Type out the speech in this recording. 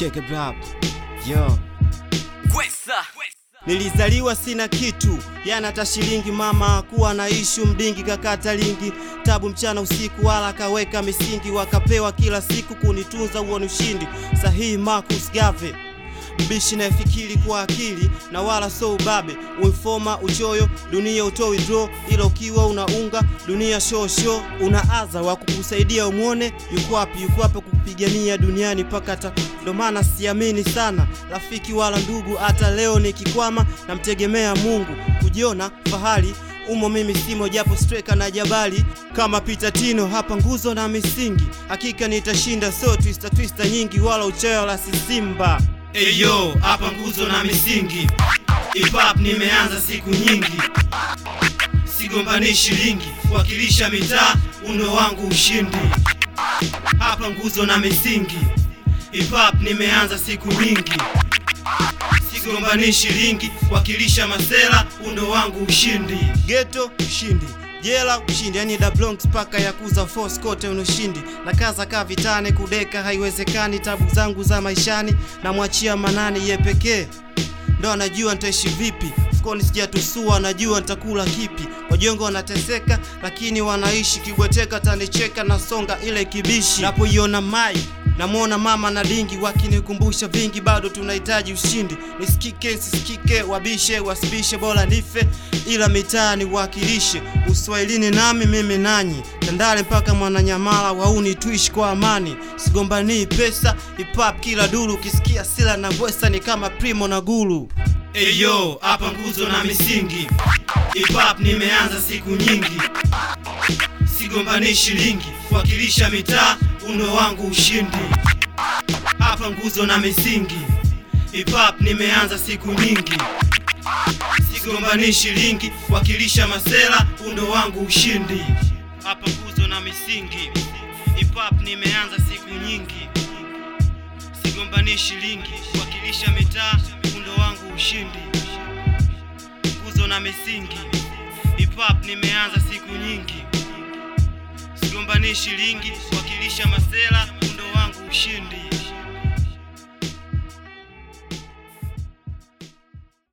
Check it out. Yo. Nilizaliwa sina kitu, yana hata shilingi. Mama kuwa na ishu mdingi, kakata lingi tabu mchana usiku, wala kaweka misingi, wakapewa kila siku kunitunza, huo ni ushindi sahihi. Marcus Garvey mbishi nayefikiri kwa akili na wala so ubabe, uinfoma uchoyo, dunia utoi draw, ila ukiwa unaunga dunia show show, una adha wa kukusaidia umwone yuko wapi, yuko wapi kupigania duniani mpaka hata. Ndo maana siamini sana rafiki wala ndugu, hata leo nikikwama namtegemea Mungu, kujiona fahari umo mimi simo, japo streka na jabali kama Peter Tino hapa, nguzo na misingi, hakika nitashinda, so twista twista nyingi, wala uchoyo la sisimba Eyo, hapa nguzo na misingi, hip hop nimeanza siku nyingi, sigombani shilingi, kuwakilisha mitaa, uno wangu ushindi. Hapa nguzo na misingi, hip hop nimeanza siku nyingi, sigombani shilingi, kuwakilisha masela, uno wangu ushindi. Ghetto ushindi jela ushindi, yani da Bronx paka ya kuza force kote unushindi na kaza kaa vitane kudeka haiwezekani. Tabu zangu za maishani namwachia Manani, ye pekee ndo anajua nitaishi vipi. Fukoni sijatusua, najua nitakula kipi. Wajongo wanateseka lakini wanaishi, kibweteka tanicheka na songa ile kibishi. Napoiona mai namwona mama na dingi wakinikumbusha vingi, bado tunahitaji ushindi. Nisikike sisikike, wabishe wasibishe, bora nife ila mitaani wakilishe uswahilini, nami mimi nanyi Tandale mpaka Mwananyamala, wauni tuishi kwa amani, sigombanii pesa. Hip hop kila duru, ukisikia sila na ngwesa ni kama Primo na Gulu. Eyo, hapa nguzo na misingi, hip hop nimeanza siku nyingi, sigombanii shilingi, kuwakilisha mitaa uno wangu ushindi. Hapa nguzo na misingi, hip hop nimeanza siku nyingi, sigombani shilingi, kuwakilisha masela, undo wangu ushindi. Hapa nguzo na misingi, hip hop nimeanza siku nyingi, sigombani shilingi, kuwakilisha mitaa, undo wangu ushindi. Nguzo na misingi, hip hop nimeanza siku nyingi sigombani shilingi, kuwakilisha masela, undo wangu ushindi.